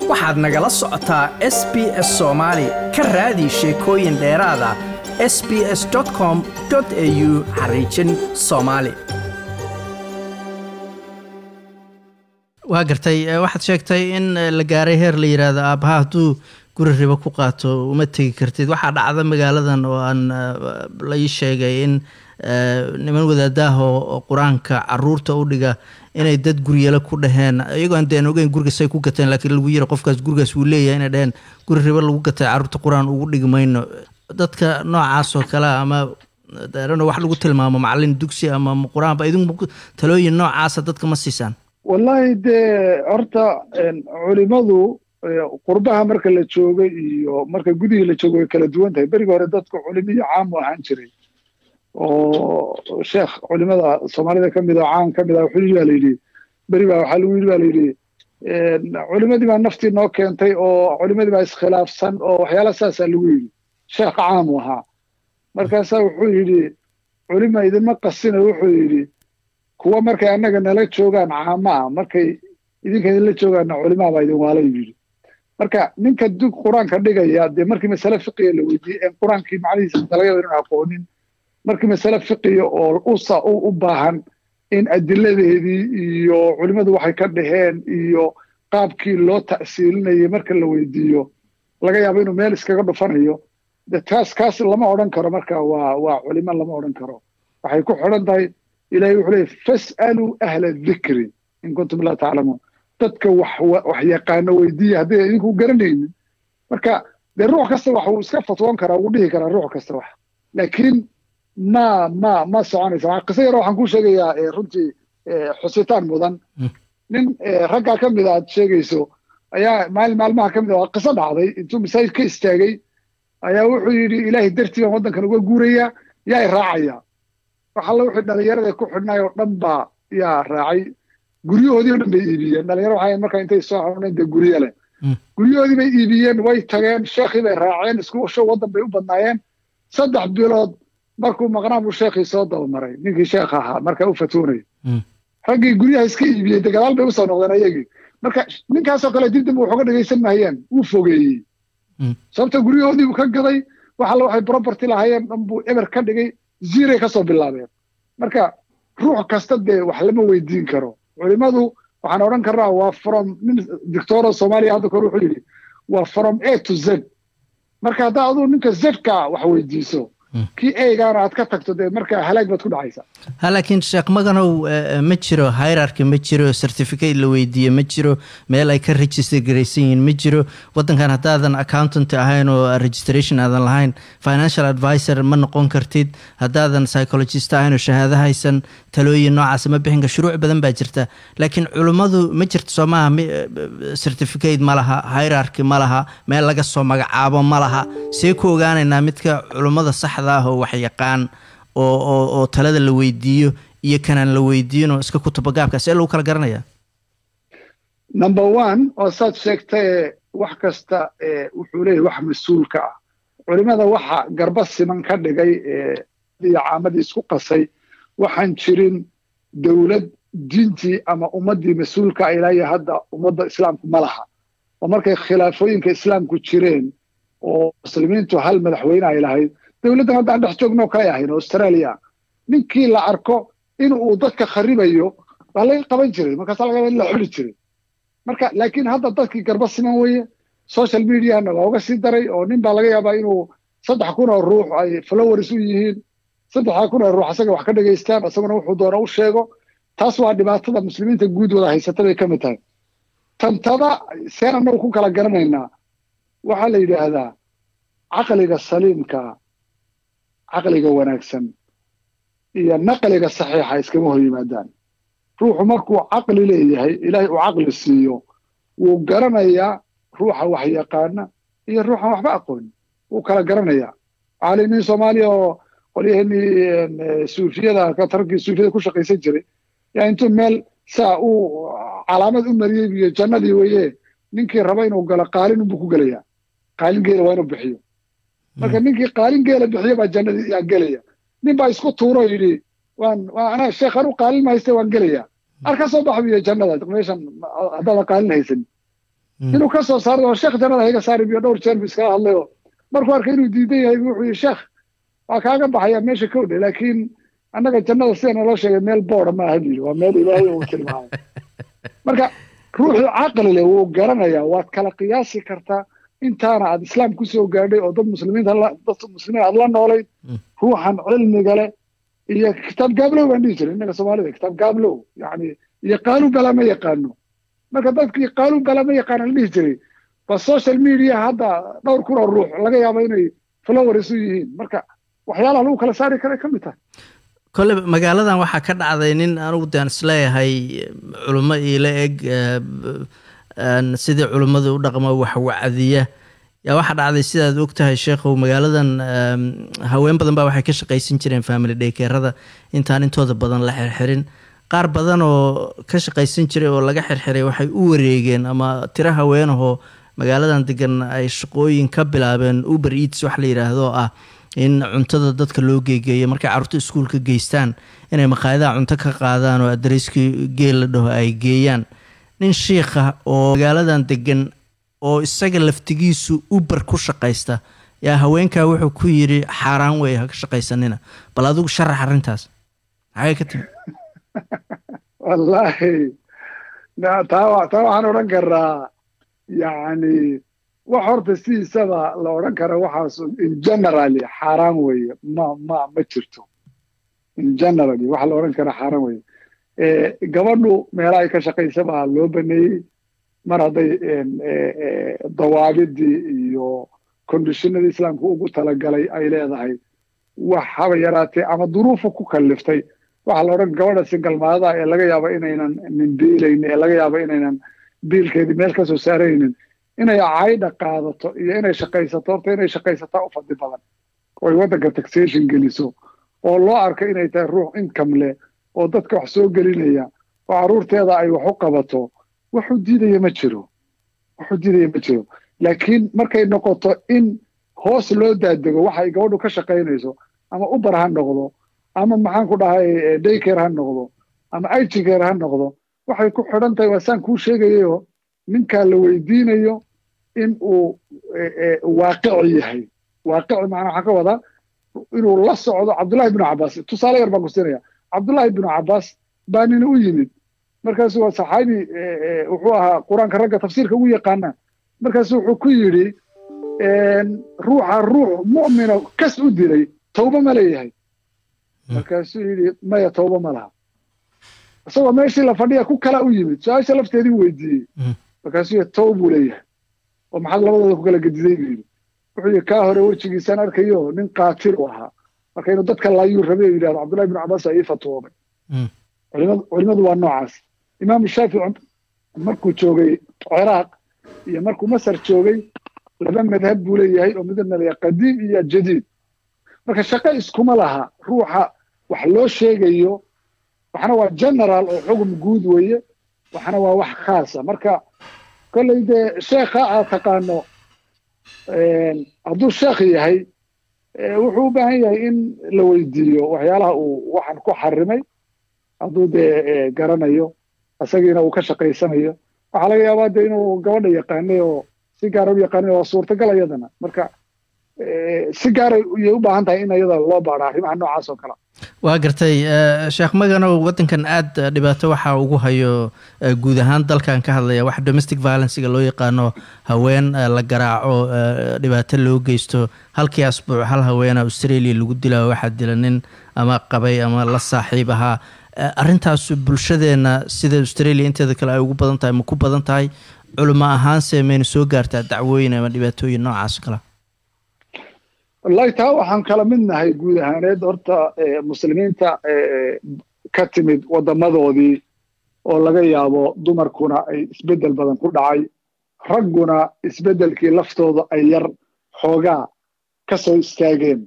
waxaad nagala socotaa s b s soomaali ka raadi sheekooyin dheeraada s b s com au xariijin soomaali waa gartay waxaad sheegtay in la gaaray heer la yidhaahdo aabbaha hadduu guri ribo ku qaato uma tegi kartid waxaa dhacda magaaladan oo aan la ii sheegay in niman wadaadaah oo qur-aanka caruurta u dhiga inay dad guryalo ku dhaheen iyagoo aan deen ogeyn gurigasay ku gateen laakiin lagu yiri qofkaas gurigaas wuu leeyahay inay dhaheen guri ribo lagu gatay caruurta qur-aan ugu dhigi mayno dadka noocaas oo kale ama darano wax lagu tilmaamo macalin dugsi ama qur-aanba idinku talooyin noocaasa dadka ma siisaan wallahi dee horta culimadu qurbaha marka la joogay iyo marka gudihii la joogay way kala duwan tahay berigi hore dadku culimo iyo caam u ahaan jiray oo sheekh culimada soomaalida ka mid oo caan ka mid ah wuxuu yidhi baa la yidhi beri baa waxaa lagu yidhi baa la yidhi culimadii baa naftii noo keentay oo culimadii baa iskhilaafsan oo waxyaala saasaa lagu yidhi sheekh caam u ahaa markaasaa wuxuu yidhi culima idinma qasina wuxuu yidhi kuwa markay annaga nala joogaan caama ah markay idinka idinla joogaanna culimaa baa idin waala yidhi marka ninka dug qur-aanka dhigaya dee markii masale fiqiya la weydiiyey en qur-aankii macnihiisa laga yaba inuu aqoonin markii masale fiqiya oo usa u baahan in adiladeedii iyo culimmadu waxay ka dhaheen iyo qaabkii loo ta'siilinayay marka la weydiiyo laga yaabo inuu meel iskaga dhufanayo de taas kaas lama odhan karo marka waa waa culimo lama odhan karo waxay ku xidhan tahay ilahay wuxuu leeyay fas'aluu ahla dikri in kuntum laa taclamuun dadka wax wax yaqaano weydiiya hadday idinku garanaynin marka dee ruux kasta wax uu iska fatwoon karaa wuu dhihi karaa ruux kasta wax laakiin ma ma ma soconaysa qiso yaro waxaan kuu sheegayaa runtii xusitaan mudan nin raggaa ka mida aad sheegayso ayaa maalin maalmaha ka mid a waa qiso dhacday intuu masaajid ka istaagay ayaa wuxuu yidhi ilaahay dartii baan waddankan uga guurayaa yaa i raacaya wax alla wixii dhallinyarada ku xidhnaay oo dhan baa yaa raacay guryahoodii oo dhan bay iibiyeen dhalinyaro waxay markaa intay soo xanuuneen dee guryo leh guryahoodii bay iibiyeen way tageen sheekhii bay raaceen isku show waddan bay u badnaayeen saddex bilood markuu maqnaa buu sheekhii soo dabamaray ninkii sheekh ahaa markaa u fatuunay raggii guryaha iska iibiyey de gadaal bay usoo noqdeen ayagii marka ninkaasoo kale dib dib waxuga dhegaysan mahayeen wuu fogeeyey sababta guryahoodii buu ka gaday wax alla waxay property lahaayeen dhan buu eber ka dhigay ziray kasoo bilaabeen marka ruux kasta dee wax lama weydiin karo culimadu waxaan odhan karnaa waa from nin doctora soomaaliya hadda kore wuxuu yidhi waa from a to z marka haddaa aduu ninka zka wax weydiiso kii eegaana aad ka tagto dee marka halaag baad ku dhacaysa ha laakiin sheekh maganow ma jiro hierarchy ma jiro certificate la weydiiye ma jiro meel ay ka register garaysan yihiin ma jiro waddankan haddaadan accountant ahayn oo registration aadan lahayn financial advisor ma noqon kartid haddaadan psychologist ahayn oo shahaado haysan talooyin noocaas ma bixin kar shuruuc badan baa jirta laakiin culummadu ma jirto soo maaha certificate ma laha hierarchy ma laha meel laga soo magacaabo ma laha see ku ogaanaynaa midka culummada sax oo wax yaqaan oo oo oo talada la weydiiyo iyo kanaan la weydiin oo iska kutubagaabka see lagu kala garanaya number one oo saad sheegtae wax kasta wuxuu leeyahy wax mas-uulka ah culimada waxa garba siman ka dhigay iyo caamadii isku qasay waxaan jirin dowlad diintii ama ummaddii mas-uulka ilaa iyo hadda ummadda islaamku ma laha oo markay khilaafooyinka islaamku jireen oo muslimiintu hal madaxweyne ay lahayd dowladdan hadda aan dhex joogno kale ahayn australia ninkii la arko in uu dadka kharibayo waa laga qaban jiray markaasa laga in la xuli jiray marka laakiin hadda dadkii garba siman weeye social mediana waa uga sii daray oo nin baa laga yaabaa inuu saddex kun oo ruux ay flowers u yihiin saddexdaa kun oo ruux asaga wax ka dhegaystaan isaguna wuxuu doona u sheego taas waa dhibaatada muslimiinta guud wada haysata bay ka mid tahay tantada seen annagu ku kala garanaynaa waxaa la yidhaahdaa caqliga saliimka caqliga wanaagsan iyo naqliga saxiixa iskama hor yimaadaan ruuxu markuu caqli leeyahay ilaahay uu caqli siiyo wuu garanayaa ruuxa wax yaqaana iyo ruuxan waxba aqoonin wuu kala garanayaa caalimiin soomaaliya oo qolyaheenii suufiyada tarkii suufiyada ku shaqaysan jiray yaa intuu meel saa uu calaamad u mariyey iyo jannadii weye ninkii raba inuu galo qaalin unbuu ku gelayaa qaalin geela waa inuu bixiyo marka ninkii qaalin geela bixiyo baa jannadii yaa gelaya nin baa isku tuuro yidhi waan anaa sheekh anu qaalin ma hayste waan gelaya ar ka soo bax biyo jannada meeshan haddaada qaalin haysan inuu ka soo saaro oo sheekh jannada hayga saari biyo dhowr jeer bu iskala hadlayo markuu arkay inuu diidan yahay wuxuu yihi sheekh waa kaaga baxaya meesha ka odhe laakiin annaga jannada sida naloo sheegay meel boora ma aha buyidhi waa meel ilaahay uu tilmaamay marka ruuxu caqli leh wuu garanayaa waad kala qiyaasi kartaa intaana aad islaam ku soo gaadhay oo dad muslimiinta dad muslimiin aad la noolayd ruuxan cilmiga leh iyo kitaab gaablow baan dhihi jiray innaga soomaalida kitaab gaablow yani iyo qaanuun bala ma yaqaano marka dadkii qaanuun bala ma yaqaano la dhihi jiray ba social media hadda dhowr kun oo ruux laga yaabo inay followers u yihiin marka waxyaalaha lagu kala saari kara ka mid tahay kole magaaladan waxaa ka dhacday nin anugu daan isleeyahay culummo iila eg sidii culimmadu u dhaqmo wax wacdiya yaa waxaa dhacday sidaad og tahay sheekhow magaaladan haween badan baa waxay ka shaqaysan jireen family dhaykeerada intaan intooda badan la xirxirin qaar badan oo ka shaqaysan jiray oo laga xirxiray waxay u wareegeen ama tiro haweenahoo magaaladan degan ay shaqooyin ka bilaabeen uber eats wax la yidhaahdo ah in cuntada dadka loo geegeeyo markay carruurta iskuulka geystaan inay maqaayadaha cunto ka qaadaan oo adareyskii geel la dhaho ay geeyaan nin shiikha oo magaaladan degan oo isaga laftigiisu uber ku shaqaysta yaa haweenkaa wuxuu ku yidhi xaaraan wey ha ka shaqaysanina bal adigu sharax arrintaas maxay ka timi wallaahi taa waxaan odhan karaa yacni wax horta sidiisaba la odhan kara waxaas in generally xaaraan weeye ma ma ma jirto in generally waxa la odhan kara xaaraan weeye gabadhu meelaha ay ka shaqaysa baa loo baneeyey mar hadday dawaabidii iyo conditionadii islaamka ugu talagalay ay leedahay wax haba yaraatee ama duruufu ku kaliftay waxaa la odhan gabadha singalmaadaha ee laga yaabo inaynan nin biilaynin ee laga yaabo inaynan biilkeedii meel ka soo saaraynin inay caydha qaadato iyo inay shaqaysato horta inay shaqaysataa u fadli badan oo ay waddanka taxation geliso oo loo arko inay tahay ruux income leh oo dadka wax soo gelinaya oo carruurteeda ay wax u qabato waxu diidaya ma jiro waxu diidaya ma jiro laakiin markay noqoto in hoos loo daadego waxay gabadhu ka shaqaynayso ama uber ha noqdo ama maxaan ku dhahay daycare ha noqdo ama igcare ha noqdo waxay ku xidhan tahay waa saan kuu sheegayayo ninkaa la weydiinayo in uu waaqici yahay waaqici macnaa waxaan ka wadaa inuu la socdo cabdullahi binu cabbaas tusaale yar baan ku siinaya cabdullahi binu cabbaas baa nin u yimid markaasu waa saxaabi wuxuu ahaa qur-aanka ragga tafsiirka ugu yaqaana markaasu wuxuu ku yidhi ruuxa ruux mu'mina kas u dilay tawba ma leeyahay markaasuu yidhi maya tawba ma laha isagoo meeshii la fadhiya ku kala u yimid su-aasha lafteedii weydiiyey markaasuu yidhi tawba buu leeyahay oo maxaad labadooda ku kala gediday buu yidhi wuxuu yidhi kaa hore wejigiisaan arkayo nin qaatil u ahaa marka inuu dadka laayuu rabay oo yidhahdo cabdullahi binu cabbaas aa ii fatwoobay culimadu waa noocaas imaamu shaafici markuu joogay ciraaq iyo markuu masar joogay laba madhab buu leeyahay oo midna leeyahay qadiim iyo jadiid marka shaqo iskuma laha ruuxa wax loo sheegayo waxna waa general oo xugum guud weeye waxna waa wax khaasa marka kolley dee sheekha aad taqaano hadduu sheekh yahay wuxuu u baahan yahay in la weydiiyo waxyaalaha uu waxan ku xarimay hadduu dee garanayo isagiina uu ka shaqaysanayo waxaa laga yaabaa dee inuu gabadha yaqaanay oo si gaara u yaqaanay waa suurtagal iyadana marka si gaara yay u baahan tahay in iyada loo baadho arrimaha noocaas oo kale waa gartay sheekh maganow waddankan aad dhibaato waxaa ugu hayo guud ahaan dalkan ka hadlaya wax domestic violencega loo yaqaano haween la garaaco dhibaato loo geysto halkii asbuuc hal haweena australia lagu dilaa waxaa dila nin ama qabay ama la saaxiib ahaa arrintaas bulshadeenna sida australia inteeda kale ay ugu badan tahay ma ku badan tahay culimo ahaanse mayna soo gaartaa dacwooyin ama dhibaatooyin noocaas kale wallahi taa waxaan kala mid nahay guud ahaaneed horta muslimiinta ka timid waddamadoodii oo laga yaabo dumarkuna ay isbeddel badan ku dhacay ragguna isbeddelkii laftooda ay yar xoogaa ka soo istaageen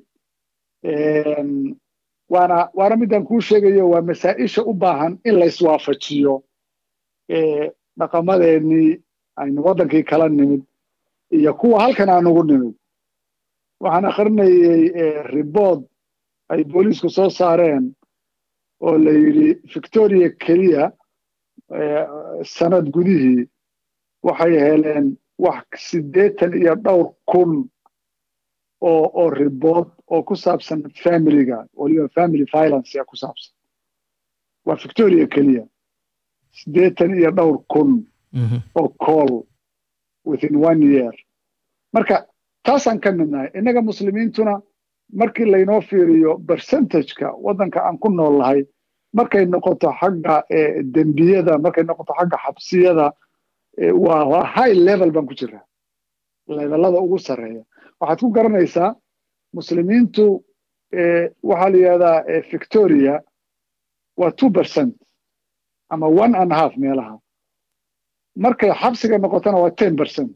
waana waana midaan kuu sheegayo waa masaa-isha u baahan in la iswaafajiyo dhaqamadeennii aynu waddankii kala nimid iyo kuwa halkan aan ugu nimid waxaan akhrinayey ribood ay booliisku soo saareen oo la yidhi victoria keliya sanad gudihii waxay heleen wax siddeetan iyo dhowr kun oo oo ribood oo ku saabsan familiga waliba family violence ku saabsan waa victoria keliya siddeetan iyo dhowr kun oo call within one year marka taasaan ka midnahay innaga muslimiintuna markii laynoo fiiriyo percentageka waddanka aan ku nool lahay markay noqoto xagga dembiyada markay noqoto xagga xabsiyada waa high level baan ku jiraa levelada ugu sarreeya waxaad ku garanaysaa muslimiintu waxaa la yidhahdaa victoria waa two percent ama one and half meelaha markay xabsiga noqotona waa ten percent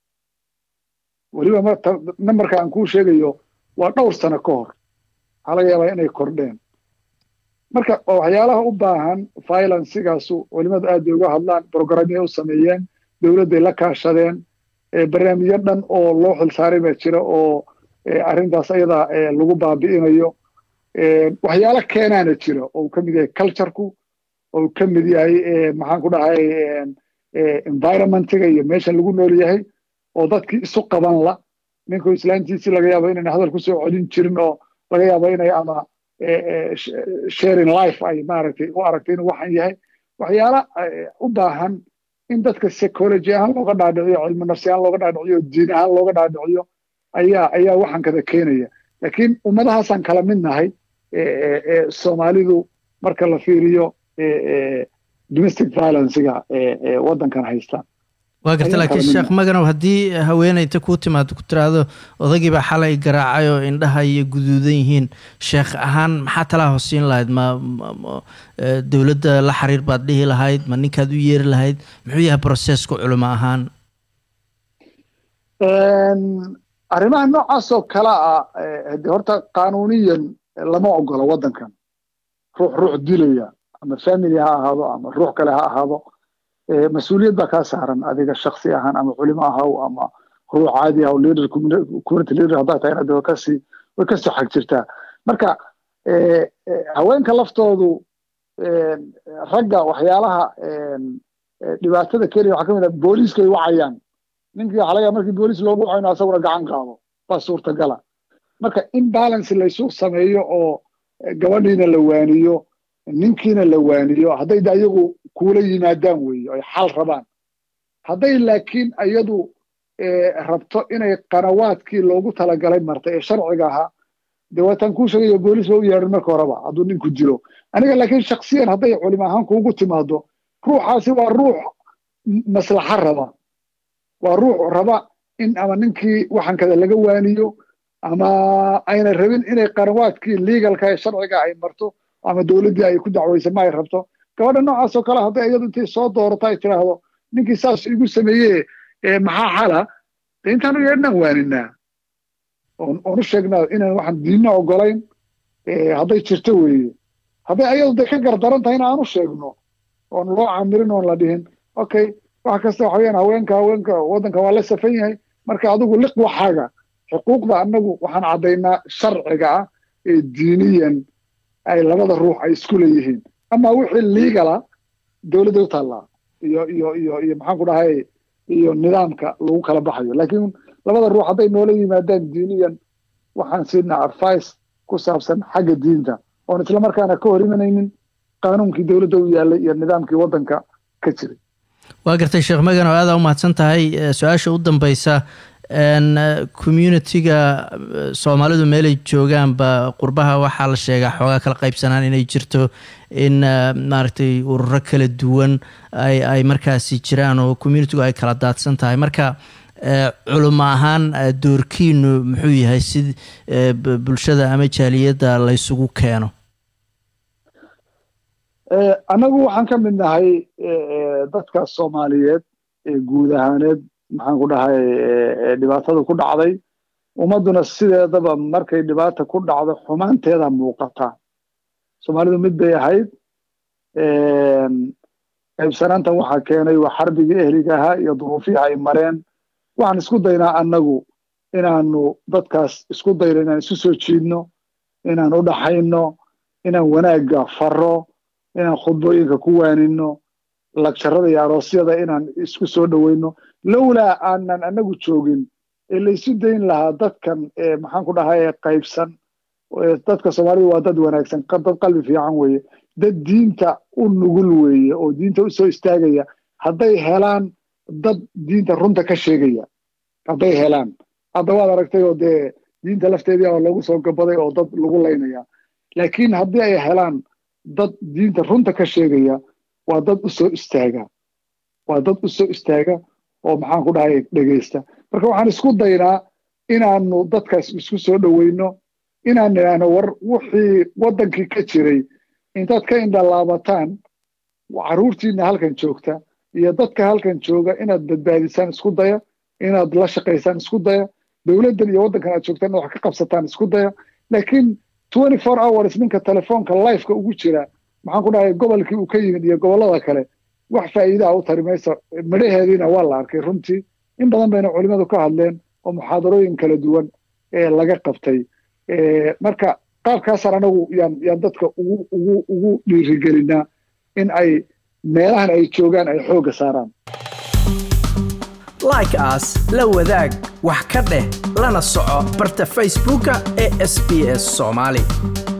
weliba numberka aan kuu sheegayo waa dhowr sano ka hor waxaa laga yaabaa inay kordheen marka waxyaalaha u baahan violencigaasu culimadu aad bay uga hadlaan programyay u sameeyeen dowladday la kaashadeen barnaamijyo dhan oo loo xilsaaray baa jira oo arrintaas ayada lagu baabi'inayo waxyaalo keenaana jira oo uu ka mid yahay cultureku oo uu ka mid yahay maxaan ku dhahay environmentiga iyo meeshan lagu nool yahay oo dadkii isu qaban la ninku islaantiisii laga yaabo inayna hadal kusoo celin jirin oo laga yaabo inay ama sharing life ay maaragtay u aragtay inuu waxan yahay waxyaala u baahan in dadka psychology ahaan looga dhaadhiciyo cilmi nafsi ahaan looga dhaadhiciyo diin ahaan looga dhaadhiciyo ayaa ayaa waxan kada keenaya laakiin ummadahaasaan kala mid nahay soomaalidu marka la fiiriyo domestic violencega waddankan haystaan waa garta laakiin sheekh maganow haddii haweeneyta kuu timaado ku tiraahdo odaygii baa xalay garaacay oo indhaha iyo guduudan yihiin sheekh ahaan maxaa talaa hosiin lahayd ma dowladda la xiriir baad dhihi lahayd ma ninkaad u yeeri lahayd muxuu yahay processku culimo ahaan arrimaha noocaas oo kale ah de horta qanuuniyan lama ogola waddankan ruux ruux dilaya ama family ha ahaado ama ruux kale ha ahaado mas-uuliyad baa kaa saaran adiga shaksi ahaan ama culimo ahaw ama ruux caadi ahaw leader community leader haddaa tahayna de kasii way kasoo xag jirtaa marka haweenka laftoodu ragga waxyaalaha dhibaatada kenya waxaa ka mid ah booliiskay wacayaan ninkii waxaa laga markii booliis loogu waco inuu asaguna gacan qaado baa suurtagala marka in balance laysu sameeyo oo gabadhiina la waaniyo ninkiina la waaniyo hadday de ayagu kuula yimaadaan weeye ay xal rabaan hadday laakiin iyadu rabto inay qanawaadkii loogu talagalay martay ee sharciga ahaa dee waataan kuu sheegayo booliis ba u yeedhan marka horeba hadduu ninku dilo aniga laakiin shaksiyan hadday culimo ahaan kuugu timaado ruuxaasi waa ruux maslaxa raba waa ruux raba in ama ninkii waxankada laga waaniyo ama ayna rabin inay qanawaadkii legalka ee sharciga ay marto ama dowladdii ay ku dacwaysa ma ay rabto gabadha noocaas oo kale hadday iyadu intay soo doorato ay tiraahdo ninkii saas igu sameeye maxaa xala de intaanu yeedhnaan waaninaa oon u sheegnaa inaan waxaan diinna ogolayn hadday jirto weeye hadday ayadu de ka gardaran tahayna aan u sheegno oon loo camirin oon la dhihin okay wax kasta waxa weyaan haweenka haweenka waddanka waa la safan yahay marka adigu liq waxaaga xuquuqda annagu waxaan caddaynaa sharciga ah ee diiniyan ay labada ruux ay isku leeyihiin ama wixii liigala dowladda u taallaa iyo iyo iyo iyo maxaan ku dhahay iyo nidaamka lagu kala baxayo laakiin labada ruux hadday noola yimaadaan diiniyan waxaan siinaa advice ku saabsan xagga diinta oon islamarkaana ka hor imanaynin qaanuunkii dowladda u yaallay iyo nidaamkii waddanka ka jiray waa gartay sheekh magan oo aada u mahadsan tahay su-aasha u dambeysa communitiga soomaalidu meelay joogaanba qurbaha waxaa la sheegaa xoogaa kala qaybsanaan inay jirto in maaragtay ururo kala duwan ay ay markaasi jiraan oo communitigu ay kala daadsan tahay marka culimo ahaan doorkiinu muxuu yahay si bulshada ama jaaliyadda laysugu keeno annagu waxaan ka mid nahay dadka soomaaliyeed ee guud ahaaneed maxaan ku dhahay dhibaatada ku dhacday ummadduna sideedaba markay dhibaata ku dhacdo xumaanteeda muuqata soomaalidu mid bay ahayd qaybsanaantan waxaa keenay waa xarbigii ehliga ahaa iyo duruufihii ay mareen waxaan isku daynaa annagu inaanu dadkaas isku dayno inaan isu soo jiidno inaan u dhaxayno inaan wanaagga faro inaan khudbooyinka ku waanino lagjarada iyo aroosyada inaan isku soo dhoweyno lowlaa aanan anagu joogin ee laysu dayn lahaa dadkan maxaan ku dhahay qaybsan dadka soomaalida waa dad wanaagsan dad qalbi fiican weeye dad diinta u nugul weeye oo diinta usoo istaagaya hadday helaan dad diinta runta ka sheegaya hadday helaan hadda waad aragtay oo dee diinta lafteedii oo lagu soo gabaday oo dad lagu laynaya laakiin haddii ay helaan dad diinta runta ka sheegaya waa dad usoo istaaga waa dad usoo istaaga oo maxaan ku dhahay dhegaysta marka waxaan isku daynaa inaanu dadkaas isku soo dhoweyno inaan idhaahno war wixii waddankii ka jiray intaad ka indhalaabataan carruurtiina halkan joogta iyo dadka halkan jooga inaad badbaadisaan isku daya inaad la shaqaysaan isku daya dowladdan iyo waddankan aad joogtaan inaad wax ka qabsataan isku daya laakiin twenty four hours ninka telefoonka lifeka ugu jira maxaan ku dhahay gobolkii uu ka yimid iyo gobollada kale wax faa'iidaha u tari mayso midhaheediina waa la arkay runtii in badan bayna culimmadu ka hadleen oo muxaadarooyin kala duwan ee laga qabtay marka qaabkaasaan anagu yaan yaan dadka ugu ugu ugu dhiirigelinaa in ay meelahan ay joogaan ay xoogga saaraan like as la wadaag wax ka dheh lana soco barta facebooka ee sb s soomaali